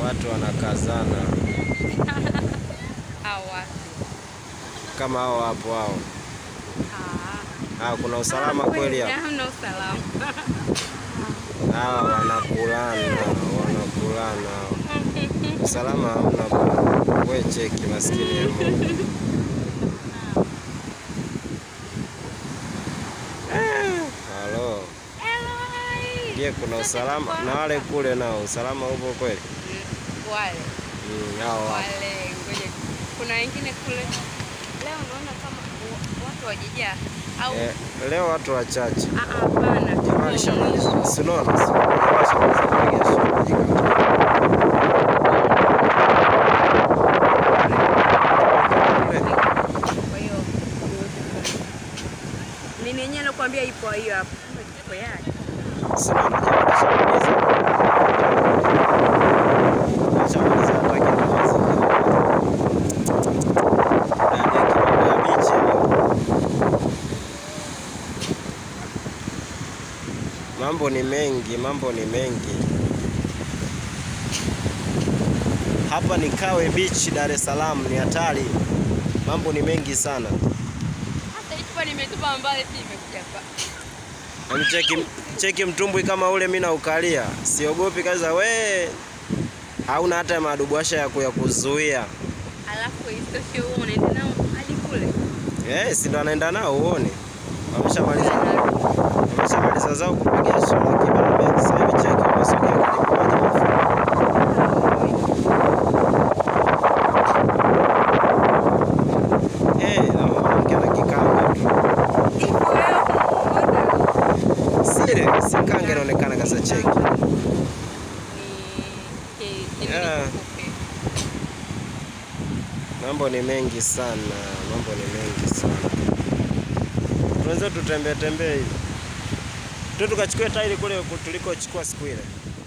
Watu wanakazana Au wapi? kama hao hapo hao. Ah. Ah, kuna usalama kweli hapo. Hamna usalama. Hawa wanakulana, wanakulana. Usalama hamna bwana. We cheki maskini ya Mungu. Eh, Halo. Eloi. Je, kuna usalama na wale kule nao usalama upo kweli? Mm, Wale. Mm, hao hapo. Wale ngoja. Kuna wengine kule. Leo naona kama wa- watu wajijaa au Eh, leo watu wachache. Ah, ah, hapana. Jamani tuko mwisho. shamaliza. Sinaona. Jamani shamaliza kupiga shughuli. Kwa hiyo nini yenyewe nakwambia ipo hiyo hapo. Ipo yake. Sinaona jamani shamaliza. Shamaliza hata kitu mazingira. Ndani ya kiwanda ya bichi leo. Mambo ni mengi, mambo ni mengi. Hapa ni Kawe Beach, Dar es Salaam, ni hatari. Mambo ni mengi sana. Hata ipo nimetupa mbali pia imekuja hapa. Yaani Cheki, cheki mtumbwi kama ule mimi naukalia, siogopi kaza we, hauna hata madubwasha ya kuya kuzuia. Alafu isitoshe huo unaenda nao hadi kule. Eh, si ndo anaenda nao uone. Wameshamaliza wameshamaliza zao kupiga shola kibanda. Sasa hivi cheki wamesogea karibu maji mafupi. Eh, na mwanamke ana kikanga tu. Ipo leo. Sile, si kanga inaonekana kasa cheki. Ni ki- Yeah. kifupi. Mambo ni mengi sana, mambo ni mengi sana. Tunaweza tutembee tembee hivi tu tukachukue tairi kule tulikochukua siku ile.